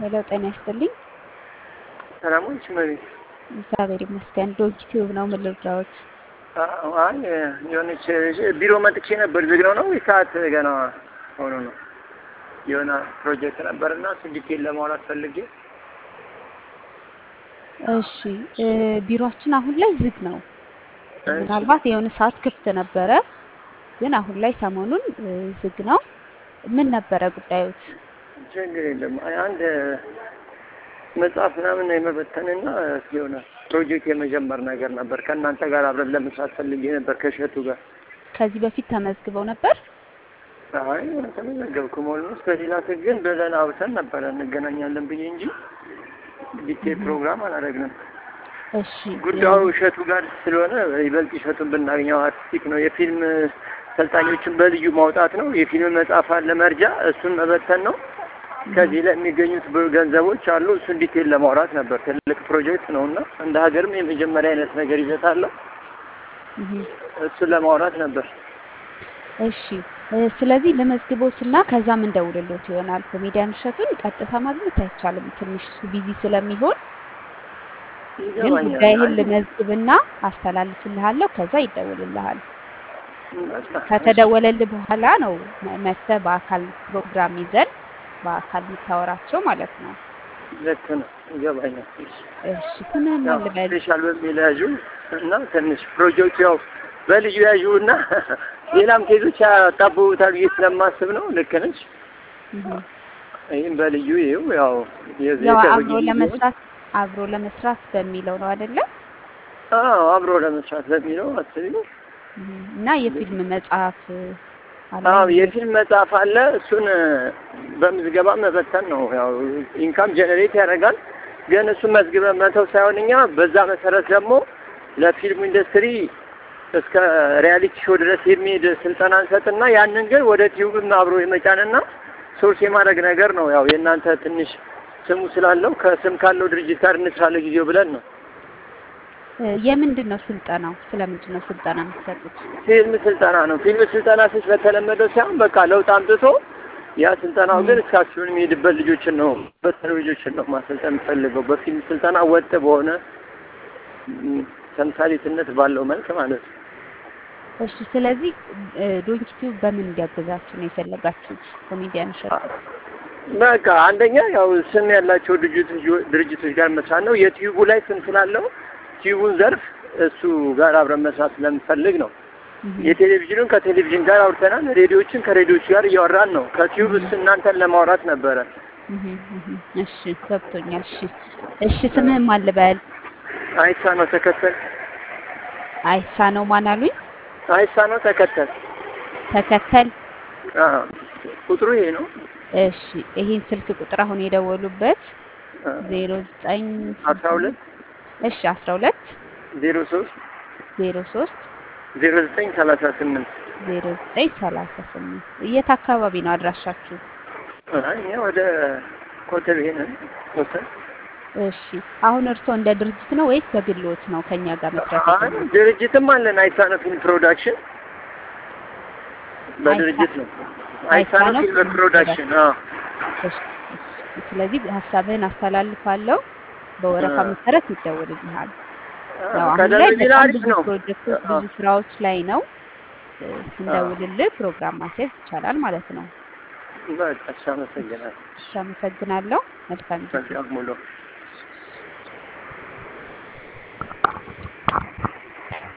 ሄሎ ጤና ይስጥልኝ። ሰላሞች መቤት እግዚአብሔር ይመስገን። ዶግ ቲዩብ ነው። ምን ልርዳዎት? አይ የሆነች ቢሮ መጥቼ ነበር። ዝግ ነው ነው ሰዓት ገና ሆኖ ነው። የሆነ ፕሮጀክት ነበርና እሱ ዲቴል ለማውራት ፈልጌ እሺ እ ቢሮአችን አሁን ላይ ዝግ ነው። ምናልባት የሆነ ሰዓት ክፍት ነበረ፣ ግን አሁን ላይ ሰሞኑን እ ዝግ ነው። ምን ነበረ ጉዳዮት? ችግር የለም። አይ አንድ መጽሐፍ ምናምን የመበተንና የሆነ ፕሮጀክት የመጀመር ነገር ነበር። ከእናንተ ጋር አብረን ለመስራት ፈልጌ ነበር ከእሸቱ ጋር። ከዚህ በፊት ተመዝግበው ነበር? አይ ተመዘገብኩም። ኦልሞስት በሌላ ስልክ ግን ብለን አውርተን ነበረ እንገናኛለን ብዬ እንጂ ዲቴል ፕሮግራም አላደረግንም። እሺ ጉዳዩ እሸቱ ጋር ስለሆነ ይበልጥ እሸቱን ብናገኘው አርቲስቲክ ነው። የፊልም ሰልጣኞችን በልዩ ማውጣት ነው። የፊልም መጽሐፍ አለ መርጃ፣ እሱን መበተን ነው። ከዚህ ላይ የሚገኙት ገንዘቦች አሉ። እሱን ዲቴል ለማውራት ነበር። ትልቅ ፕሮጀክት ነው እና እንደ ሀገርም የመጀመሪያ አይነት ነገር ይዘት አለው። እህ እሱን ለማውራት ነበር። እሺ እ ስለዚህ ለመዝግቦትና ከዛም እንደውልሎት ይሆናል። ኮሜዲያን እሸቱን ቀጥታ ማግኘት አይቻልም፣ ትንሽ እሱ ቢዚ ስለሚሆን ግን ይገባኛል። ጉዳይህን ልመዝግብና አስተላልፍልሃለሁ። ከዛ ይደውልልሃል። በቃ ከተደወለልህ በኋላ ነው መ- መጥተህ በአካል ፕሮግራም ይዘን በአካል የምታወራቸው ማለት ነው። ልክ ነው። ይገባኛል። እሺ ስምህን ያው ማን ልበል? ስፔሻል በሚል ያዡ እና ትንሽ ፕሮጀክቱ ያው በልዩ ያዡ እና ሌላም ኬዞች ያጣብቡታል ብዬ ስለማስብ ነው። ልክ ነች። እህ ይህም በልዩ ይኸው ያው የዚህ ያው የቅርብ አብሮ ጊዜ ለመስራት አብሮ ለመስራት በሚለው ነው አይደለ? አዎ አብሮ ለመስራት በሚለው አስቢው። እህ እና የፊልም መጽሐፍ አለ። አዎ የፊልም መጽሐፍ አለ። እሱን በምዝገባ መበተን ነው። ያው ኢንካም ጀነሬት ያደርጋል። ግን እሱን መዝግበን መተው ሳይሆን እኛ በዛ መሰረት ደግሞ ለፊልሙ ኢንዱስትሪ እስከ ሪያሊቲ ሾው ድረስ የሚሄድ ስልጠና እንሰጥና ያንን ግን ወደ ቲዩብም አብሮ የመጫንና ሶርስ የማድረግ ነገር ነው። ያው የእናንተ ትንሽ ስሙ ስላለው ከስም ካለው ድርጅት ጋር እንስራ ለጊዜው ብለን ነው። እ የምንድን ነው ስልጠናው? ስለምንድን ነው ስልጠና የምትሰጡት? ፊልም ስልጠና ነው። ፊልም ስልጠና ስች በተለመደው ሳይሆን በቃ ለውጥ አምጥቶ ያ ስልጠናው ግን እስከ አክሲዮን የሚሄድበት ልጆችን ነው በተለ ልጆችን ነው ማሰልጠን የምፈልገው በፊልም ስልጠና ወጥ በሆነ ም፣ ተምሳሌትነት ባለው መልክ ማለት ነው። እሺ ስለዚህ ዶንኪ ቲዩብ በምን እንዲያግዛችሁ ነው የፈለጋችሁት? ኮሜዲያን እሸቱ በቃ አንደኛ ያው ስም ያላቸው ድርጅቶች ድርጅቶች ጋር መስራት ነው። የቲዩቡ ላይ ስም ስላለው ቲዩቡን ዘርፍ እሱ ጋር አብረን መስራት ስለምፈልግ ነው። እህ የቴሌቪዥኑን ከቴሌቪዥን ጋር አውርተናል። ሬዲዮችን ከሬዲዮች ጋር እያወራን ነው። ከቲዩብ እስ እናንተን ለማውራት ነበረ። እህ እህ እሺ ገብቶኛል። እሺ እሺ ስምህን ማን ልበል? አይሳ ነው ተከተል፣ አይሳ ነው ማን አሉኝ? አይሳ ነው ተከተል። ተከተል አዎ ቁጥሩ ይሄ ነው። እሺ ይሄን ስልክ ቁጥር አሁን የደወሉበት አዎ። ዜሮ ዘጠኝ አስራ ሁለት እሺ አስራ ሁለት ዜሮ ሶስት ዜሮ ሶስት ዜሮ ዘጠኝ ሰላሳ ስምንት ዜሮ ዘጠኝ ሰላሳ ስምንት የት አካባቢ ነው አድራሻችሁ? እኛ ወደ ኮተቤ ነን። ኮተቤ እሺ አሁን እርስዎ እንደ ድርጅት ነው ወይስ በግልዎት ነው ከኛ ጋር መስራት አይ የጀመሩት? ድርጅትም አለን። አይሳነ ፊልም ፕሮዳክሽን በድርጅት ነው። አይሳነ አይሳነ ፊልም ፊልም ፕሮዳክሽን። አዎ እሺ፣ እሺ። ስለዚህ ሀሳብህን አስተላልፋለሁ። በወረፋ አ- መሰረት ይደውልልሃል። ያው አዎ፣ አሁን ላይ ከደረጀ በጣም አሪፍ ብዙ ነው። ፕሮጀክቶች፣ አዎ፣ ብዙ ስራዎች ላይ ነው። እ፣ ስንደውልልህ ፕሮግራም ማስያዝ ይቻላል ማለት ነው። በቃ እሺ፣ አመሰግናለሁ። እሺ፣ አመሰግናለሁ። መልካም ጊዜ። በቃ ሙሉ